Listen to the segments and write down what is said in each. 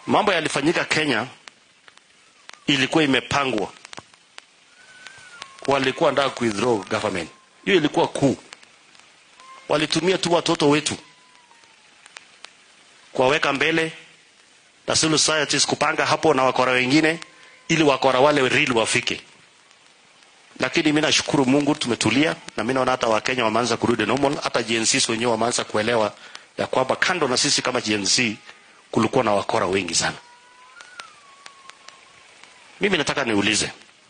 Mambo yalifanyika Kenya, ilikuwa imepangwa, walikuwa nataka ku withdraw government. Hiyo ilikuwa kuu, walitumia tu watoto wetu kuwaweka mbele na civil societies kupanga hapo na wakora wengine, ili wakora wale real wafike. Lakini mimi nashukuru Mungu tumetulia, na mimi naona hata Wakenya wameanza kurudi normal, hata Gen Z wenyewe wameanza kuelewa ya kwamba kando na sisi kama Gen Z kulikuwa na wakora wengi sana. Mimi nataka niulize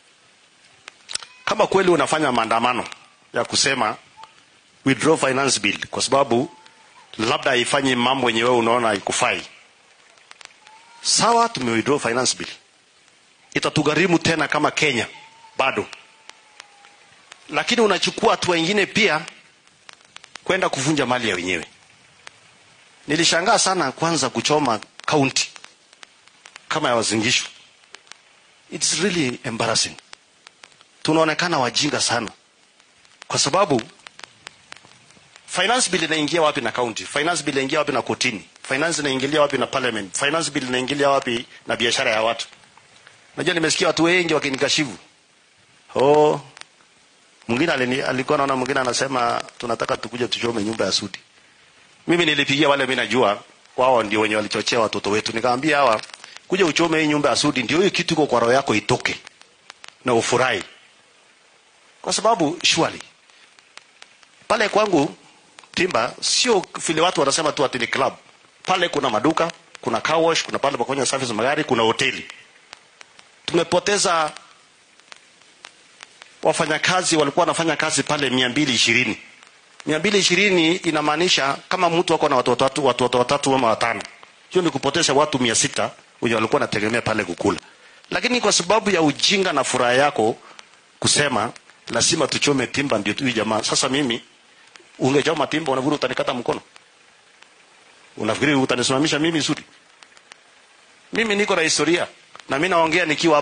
kama kweli unafanya maandamano ya kusema withdraw finance bill kwa sababu labda haifanyi mambo yenye wewe unaona haikufai. Sawa, tume withdraw finance bill, itatugharimu tena kama Kenya bado, lakini unachukua hatua ingine pia kwenda kuvunja mali ya wenyewe. Nilishangaa sana kwanza kuchoma kaunti kama ya Wazingishu. It's really embarrassing. Tunaonekana wajinga sana, kwa sababu finance bill inaingia wapi na county? Finance bill inaingia wapi na kotini? Finance inaingilia wapi na parliament? Finance bill inaingilia wapi na biashara ya watu? Najua nimesikia watu wengi wakinikashifu. Oh, mwingine alini, alikuwa naona mwingine anasema tunataka tukuje tuchome nyumba ya Sudi. Mimi nilipigia wale mimi najua wao ndio wenye walichochea watoto wetu. Nikamwambia hawa kuja uchome hii nyumba ya Sudi ndio hiyo kitu iko kwa roho yako itoke na ufurahi. Kwa sababu surely pale kwangu Timba sio vile watu wanasema tu ati ni club. Pale kuna maduka, kuna car wash, kuna pale pa kufanya service magari, kuna hoteli. Tumepoteza wafanyakazi walikuwa wanafanya kazi pale mia mbili ishirini mia mbili ishirini inamaanisha kama mtu ako na watoto watatu watoto watatu ama watano, hiyo ni kupoteza watu mia sita wenye walikuwa wanategemea pale kukula. Lakini kwa sababu ya ujinga na furaha yako kusema lazima tuchome timba ndio tu jamaa. Sasa mimi ungechoma timba, unafikiri utanikata mkono? Unafikiri utanisimamisha mimi Sudi? Mimi niko na historia na mimi naongea nikiwa